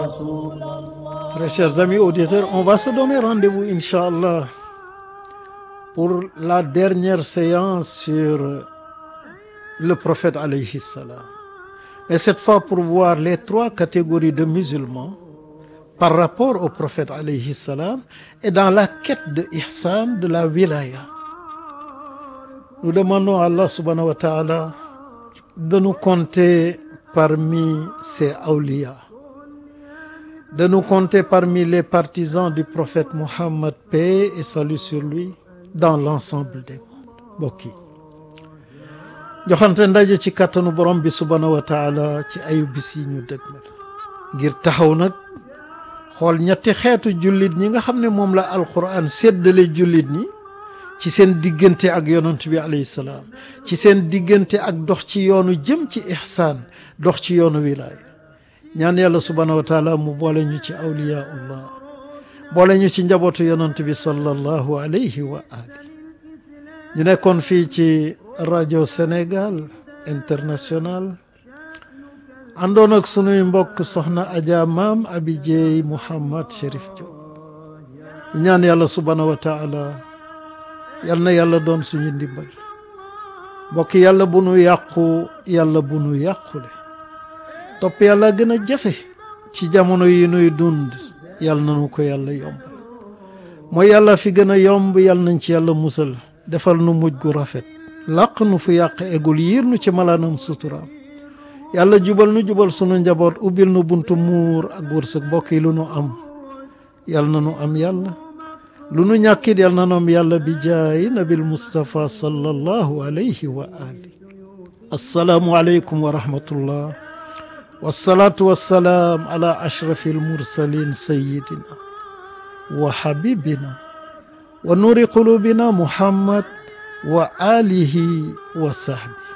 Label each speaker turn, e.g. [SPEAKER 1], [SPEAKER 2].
[SPEAKER 1] Très chers amis auditeurs, on va se donner rendez-vous, Inch'Allah, pour la dernière séance sur le prophète alayhi salam. Mais cette fois pour voir les trois catégories de musulmans par rapport au prophète alayhi salam et dans la quête de ihsan de la wilaya. Nous demandons à Allah subhanahu wa ta'ala de nous compter parmi ses awliya, de nous compter parmi les partisans du prophète Muhammad, paix et salut sur lui, dans l'ensemble des mondes. Mbokk yi joxante ndaje ci kàttanu borom bi subhanahu wa taala ci ayu bis yi ñu dëgmal ngir taxaw nag xool ñetti xeetu jullit ñi nga xam ne moom la alquran séddale jullit ñi ci seen diggante ak yonent bi alayhi salaam ci seen diggante ak dox ci yoonu jëm ci ihsaan dox ci yoonu wilaaya ñaan yàlla subhanahu wa taala mu boole ñu ci awliyaullah boole ñu ci njabootu yonent bi sallallahu alayhi wa ali ñu nekkoon fii ci rajo Sénégal international àndoon ak sunuy mbokk soxna Adja Maam Abi Jeey Mouhamad Chérif Diop ñaan yàlla subhanahu wa taala yal na yàlla doon suñu ndimbal mbokk yàlla bu nu yàqu yàlla bu nu yàqule topp yàlla gën a jafe ci jamono yi nuy dund yàlla nanu ko yàlla yombal mooy yàlla fi gën a yomb yàlla nañ ci yàlla musal defal nu mujj gu rafet làq nu fu yàq egul yiir nu ci malaanam suturaam yàlla jubal nu jubal sunu njaboot ubbil nu buntu muur ak wërsëg mbokk yi lu nu am yàlla na nu am yàlla lu nu ñàkkit yàlla na nu am yàlla bi jaayi nabil Mustafa sallallahu alayhi wa ali assalaamu aleykum wa rahmatullah wassalaatu wassalaam ala ashrafi almursalin sayidina wa habibina wa nuuri qulubina muhammad wa alihi wa sahbi